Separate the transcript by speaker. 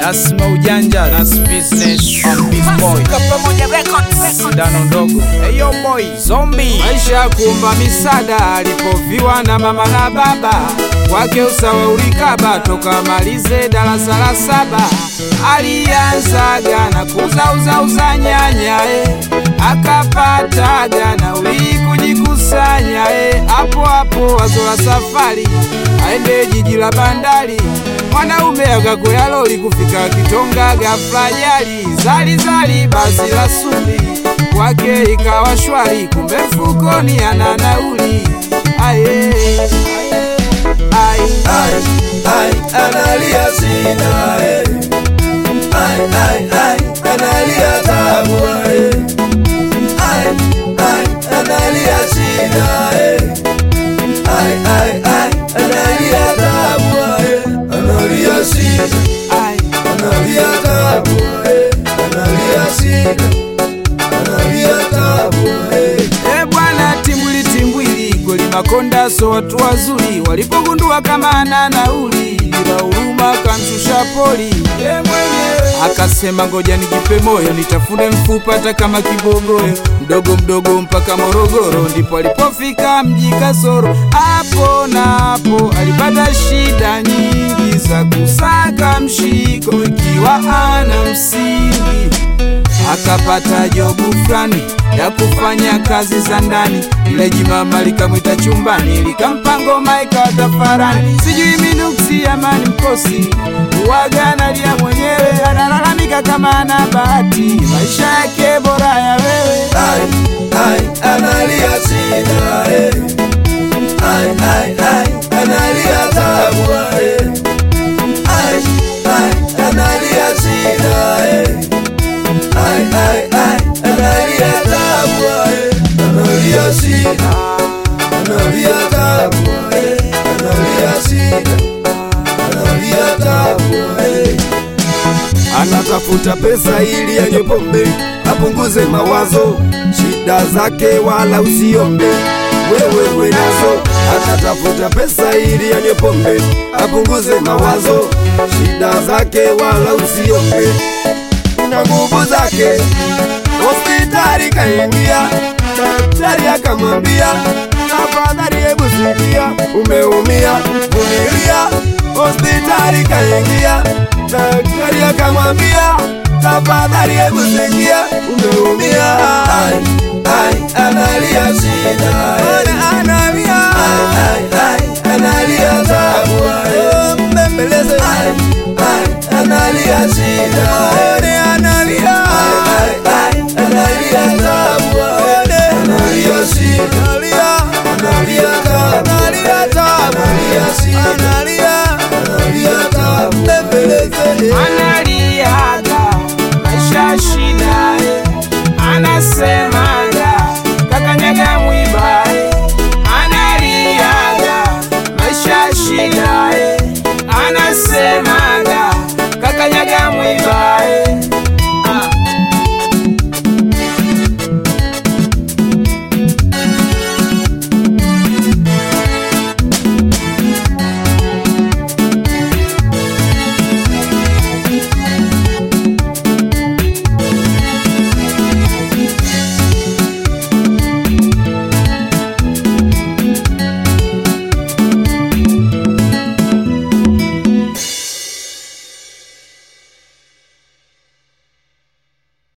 Speaker 1: Nasma ujanja Nas business on Beast boy
Speaker 2: pamoja records
Speaker 1: Sindano ndogo Hey yo boy Zombie
Speaker 3: maisha ya kuomba misaada alipoviwa na mama na baba wake usawa ulikaba toka malize darasa la saba alianzaga na kuzauzauza nyanya eh. akapataga na uli kujikusanya eh. hapo hapo wazo la safari aende jiji la bandari mwanaume akakwea lori kufika Kitonga, ghafla ajali zalizali basi la sumbi kwake ikawa shwari, kumbe mfukoni ana nauli. Aye, aye,
Speaker 4: Ai, ai, analia sina eh. Ai, ai, ai, analia tabu eh. Ai, ai, analia sina eh. Ai, ai, ai, analia tabu eh. Analia sina,
Speaker 3: aye.
Speaker 4: analia tabu eh. Analia sina, analia tabu eh.
Speaker 3: E bwana, timbwili timbwili, kweli Makonda so watu wazuri, walipogundua kama ana nauli, ila huruma kamshusha poli. Ye mwenyewe akasema ngoja nijipe moyo, nitafune mfupa hata kama kibogoyo, mdogo mdogo mpaka Morogoro, ndipo alipofika mji Kasoro. Hapo na hapo alipata shida nyingi za kusaka mshiko, ikiwa ana msingi akapata jobu fulani ya kufanya kazi za ndani. Ile jimama likamwita chumbani, likampa ngoma ikawa tafarani. Sijui minuksi amani mkosi uwaga analia mwenyewe, analalamika kama ana bahati, maisha yake bora ya wewe.
Speaker 4: Ai, ai, analia sina eh. Ai, ai, ai, analia tabu eh. Ai, ai, analia sina eh. Ai, ai, ai, analia tabu eh. Analia sina, analia tabu eh. Analia sina, analia tabu eh. Anatafuta pesa ili anywe pombe apunguze mawazo, shida zake wala usiombe wewe we nazo. Anatafuta pesa ili anywe pombe apunguze mawazo, shida zake wala usiombe na nguvu zake. Hospitali kaingia, daktari akamwambia, tafadhali hebu sikia, umeumia, vumilia. Hospitali kaingia, daktari akamwambia, tafadhali hebu sikia, umeumia. Ai, ai, analia shida, eh. analia, ai, ai, ai, analia tabu, eh. mbembeleze, ai, ai, analia shida, eh. analia, ai, ai, analia tabu, eh. analia shida, analia, analia tabu, analia tabu, analia shida, analia